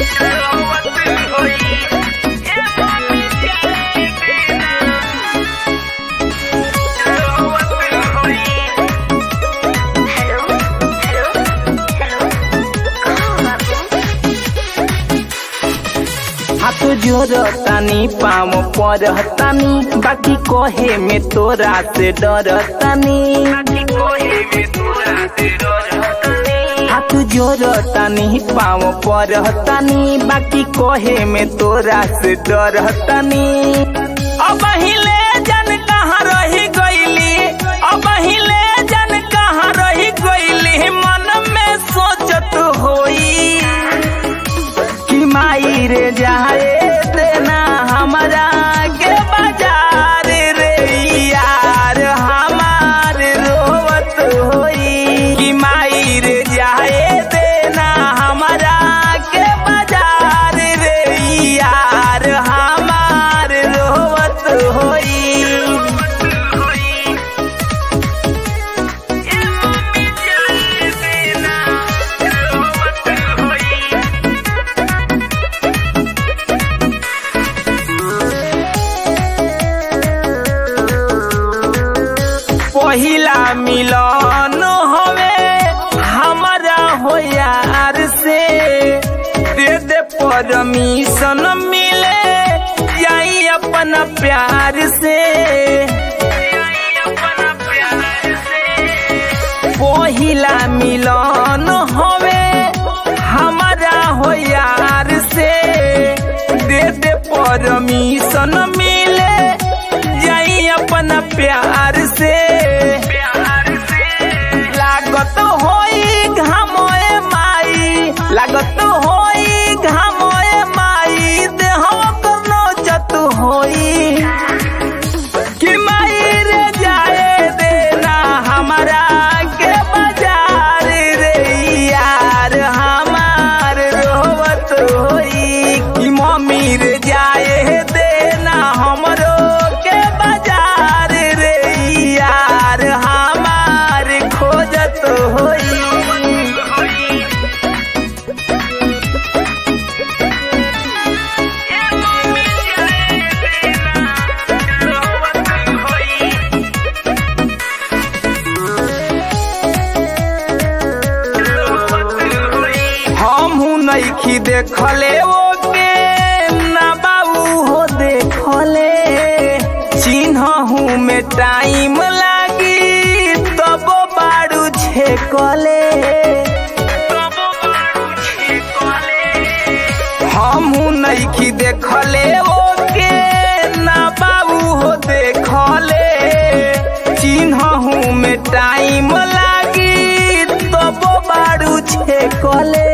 हाथ जोरतानी पाम परतानी बाकी कहे में तोरा से डरतानी हाथ जोरतानी पाम परतानी बाकी कहे में तोरा से डरतानी अब हिले जन कहाँ रही गईली अब हिले जन कहाँ रही गईली मन में सोचत होई कि माई रे जाए देना हमारा के बाजार रे यार हमार रोवत होई कि माई रे जाए देना हमारा के बाजार रे यार हमार रोवत होई पहिला मिलन हवे हमारा हो यार से दे दे परमिशन मिले जाई अपना प्यार से पहिला मिलन हवे हमारा हो यार से दे दे परमिशन मिले जाई अपना प्यार से लागत होई घामोए माई लागत होई घामोए माई देह कोनो जत होई कि माई रे जाए देना हमारा के बाजार रे यार हमार रोवत होई कि मम्मी रे जाए देना हमरो के बाजार रे यार हमार खोजत होई हमहू नइखी देखले ओके ना बाबू हो देखले चिन्हहू में टाइम लागी तब बारू छेकले हमहू नइखी देखले ओके ना बाबू हो देखले चिन्हहू में टाइम लागी तब बारू छेकले